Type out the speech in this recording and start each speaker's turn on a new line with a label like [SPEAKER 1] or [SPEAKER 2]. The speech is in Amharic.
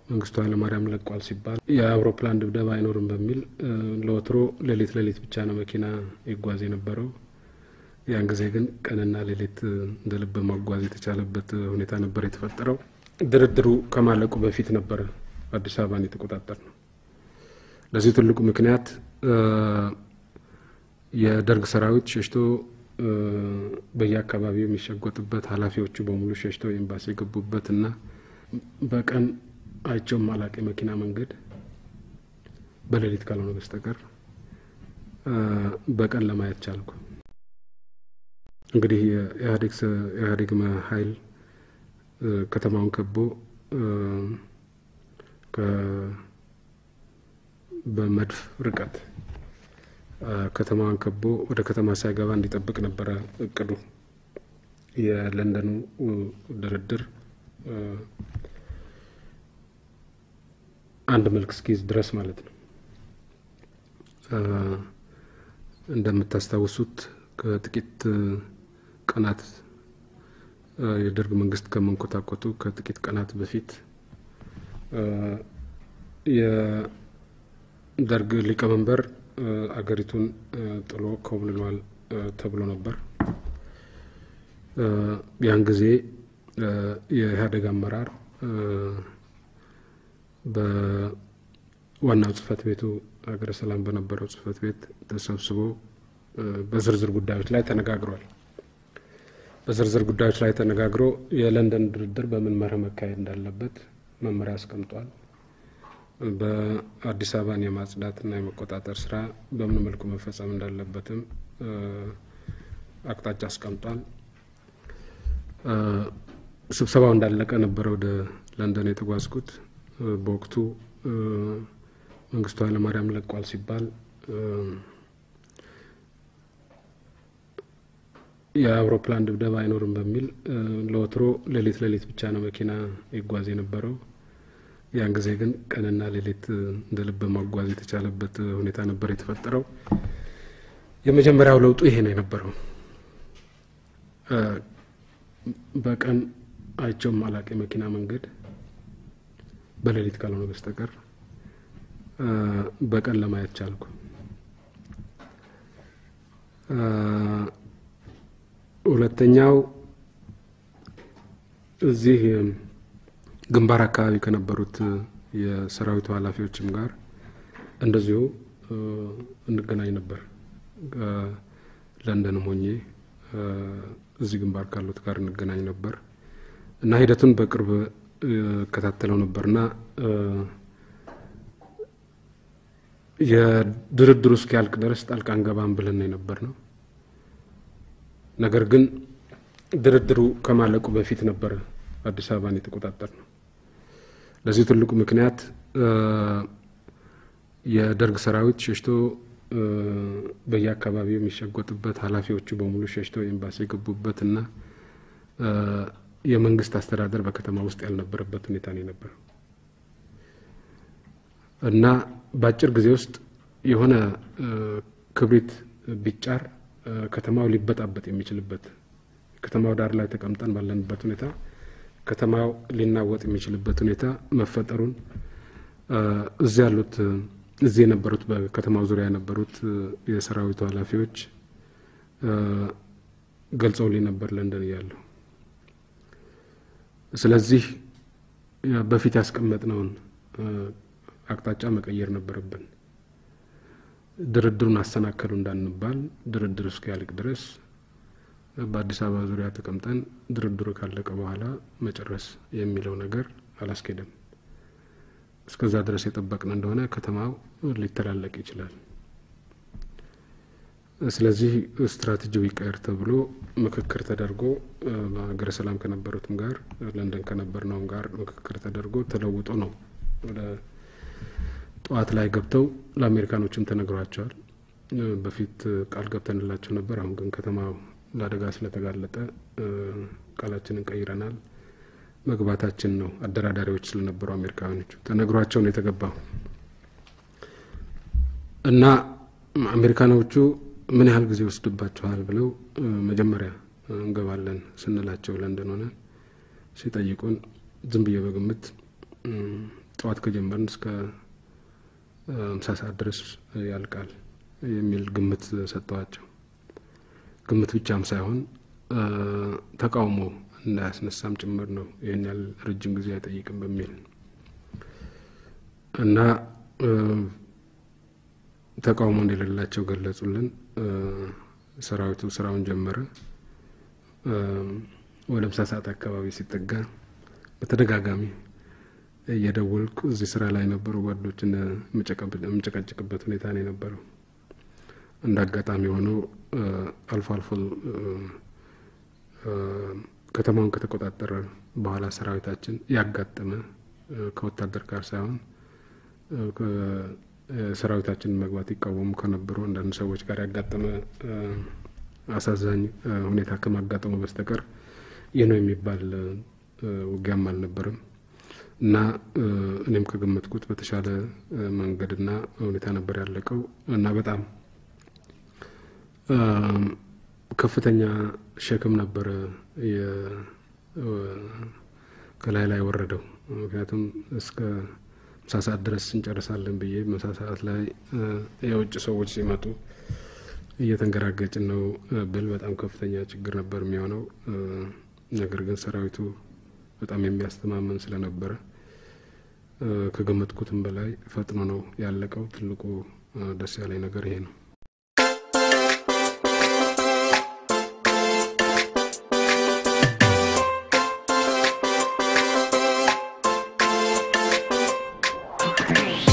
[SPEAKER 1] መንግስቱ ኃይለማርያም ለቋል ሲባል የአውሮፕላን ድብደባ አይኖርም በሚል ለወትሮ ሌሊት ሌሊት ብቻ ነው መኪና ይጓዝ የነበረው። ያን ጊዜ ግን ቀንና ሌሊት እንደ ልብ ማጓዝ የተቻለበት ሁኔታ ነበር የተፈጠረው። ድርድሩ ከማለቁ በፊት ነበር አዲስ አበባን የተቆጣጠር ነው። ለዚህ ትልቁ ምክንያት የደርግ ሰራዊት ሸሽቶ በየአካባቢው የሚሸጎጥበት ኃላፊዎቹ በሙሉ ሸሽተው ኤምባሲ የገቡበት እና በቀን አይቸውም አላቂ መኪና መንገድ በሌሊት ካልሆነ በስተቀር በቀን ለማየት ቻልኩ። እንግዲህ የኢህአዴግ ኃይል ከተማውን ከቦ በመድፍ ርቀት ከተማዋን ከቦ ወደ ከተማ ሳይገባ እንዲጠብቅ ነበረ እቅዱ። የለንደኑ ድርድር አንድ መልክ እስኪይዝ ድረስ ማለት ነው። እንደምታስታውሱት ከጥቂት ቀናት የደርግ መንግስት ከመንኮታኮቱ ከጥቂት ቀናት በፊት የደርግ ሊቀመንበር አገሪቱን ጥሎ ኮብልሏል ተብሎ ነበር። ያን ጊዜ የኢህአዴግ አመራር በዋናው ጽህፈት ቤቱ ሀገረ ሰላም በነበረው ጽህፈት ቤት ተሰብስቦ በዝርዝር ጉዳዮች ላይ ተነጋግሯል። በዝርዝር ጉዳዮች ላይ ተነጋግሮ የለንደን ድርድር በምን መርህ መካሄድ እንዳለበት መመሪያ አስቀምጧል። በአዲስ አበባን የማጽዳትና የመቆጣጠር ስራ በምን መልኩ መፈጸም እንዳለበትም አቅጣጫ አስቀምጧል። ስብሰባው እንዳለቀ ነበረ ወደ ለንደን የተጓዝኩት። በወቅቱ መንግስቱ ኃይለማርያም ለቋል ሲባል የአውሮፕላን ድብደባ አይኖርም በሚል ለወትሮ ሌሊት ሌሊት ብቻ ነው መኪና ይጓዝ የነበረው። ያን ጊዜ ግን ቀንና ሌሊት እንደ ልብ ማጓዝ የተቻለበት ሁኔታ ነበር የተፈጠረው። የመጀመሪያው ለውጡ ይሄ ነው የነበረው። በቀን አይቸውም አላቂ መኪና መንገድ በሌሊት ካልሆነ በስተቀር በቀን ለማየት ቻልኩ። ሁለተኛው እዚህ ግንባር አካባቢ ከነበሩት የሰራዊቱ ኃላፊዎችም ጋር እንደዚሁ እንገናኝ ነበር። ለንደንም ሆኜ እዚህ ግንባር ካሉት ጋር እንገናኝ ነበር እና ሂደቱን በቅርብ እከታተለው ነበርና የድርድሩ እስኪያልቅ ድረስ ጣልቃ አንገባም ብለን የነበር ነው። ነገር ግን ድርድሩ ከማለቁ በፊት ነበር አዲስ አበባን የተቆጣጠር ነው። ለዚህ ትልቁ ምክንያት የደርግ ሰራዊት ሸሽቶ በየአካባቢው የሚሸጎጥበት ኃላፊዎቹ በሙሉ ሸሽተው ኤምባሲ የገቡበት እና የመንግስት አስተዳደር በከተማ ውስጥ ያልነበረበት ሁኔታ ነው የነበረው እና በአጭር ጊዜ ውስጥ የሆነ ክብሪት ቢጫር ከተማው ሊበጣበጥ የሚችልበት ከተማው ዳር ላይ ተቀምጠን ባለንበት ሁኔታ ከተማው ሊናወጥ የሚችልበት ሁኔታ መፈጠሩን እዚህ ያሉት እዚህ የነበሩት በከተማው ዙሪያ የነበሩት የሰራዊቱ ኃላፊዎች ገልጸውልኝ ነበር ለንደን እያለሁ። ስለዚህ በፊት ያስቀመጥነውን አቅጣጫ መቀየር ነበረብን። ድርድሩን አሰናከሉ እንዳንባል ድርድር እስኪያልቅ ድረስ በአዲስ አበባ ዙሪያ ተቀምጠን ድርድሩ ካለቀ በኋላ መጨረስ የሚለው ነገር አላስኬደም። እስከዛ ድረስ የጠበቅን እንደሆነ ከተማው ሊተላለቅ ይችላል። ስለዚህ ስትራቴጂው ይቀየር ተብሎ ምክክር ተደርጎ በሀገረ ሰላም ከነበሩትም ጋር ለንደን ከነበርነውም ጋር ምክክር ተደርጎ ተለውጦ ነው ወደ ጠዋት ላይ ገብተው ለአሜሪካኖችም ተነግሯቸዋል። በፊት ቃል ገብተንላቸው ነበር። አሁን ግን ከተማው ለአደጋ ስለተጋለጠ ቃላችንን ቀይረናል። መግባታችን ነው። አደራዳሪዎች ስለነበሩ አሜሪካኖቹ ተነግሯቸው ነው የተገባው እና አሜሪካኖቹ ምን ያህል ጊዜ ይወስድባችኋል ብለው መጀመሪያ እንገባለን ስንላቸው ለንደን ሆነ ሲጠይቁን ዝም ብዬ በግምት ጠዋት ከጀመርን እስከ ምሳ ሰዓት ድረስ ያልቃል የሚል ግምት ሰጠዋቸው። ግምት ብቻም ሳይሆን ተቃውሞ እንዳያስነሳም ጭምር ነው። ይህን ያህል ረጅም ጊዜ አይጠይቅም በሚል እና ተቃውሞ እንደሌላቸው ገለጹልን። ሰራዊቱ ስራውን ጀመረ። ወደ ምሳ ሰዓት አካባቢ ሲጠጋ በተደጋጋሚ እየደወልኩ እዚህ ስራ ላይ የነበሩ ጓዶችን የምጨቃጭቅበት ሁኔታ ነው የነበረው። እንደ አጋጣሚ ሆነው አልፎ አልፎ ከተማውን ከተቆጣጠረ በኋላ ሰራዊታችን ያጋጠመ ከወታደር ጋር ሳይሆን ሰራዊታችንን መግባት ይቃወሙ ከነበሩ አንዳንድ ሰዎች ጋር ያጋጠመ አሳዛኝ ሁኔታ ከማጋጠሙ በስተቀር ይህ ነው የሚባል ውጊያም አልነበረም እና እኔም ከገመትኩት በተሻለ መንገድና ሁኔታ ነበር ያለቀው እና በጣም ከፍተኛ ሸክም ነበረ ከላይ ላይ ወረደው። ምክንያቱም እስከ ምሳ ሰዓት ድረስ እንጨርሳለን ብዬ ምሳ ሰዓት ላይ የውጭ ሰዎች ሲመጡ እየተንገራገጭን ነው ብል በጣም ከፍተኛ ችግር ነበር የሚሆነው። ነገር ግን ሰራዊቱ በጣም የሚያስተማመን ስለነበረ ከገመትኩትም በላይ ፈጥኖ ነው ያለቀው። ትልቁ ደስ ያለኝ ነገር ይሄ ነው።
[SPEAKER 2] Thank you.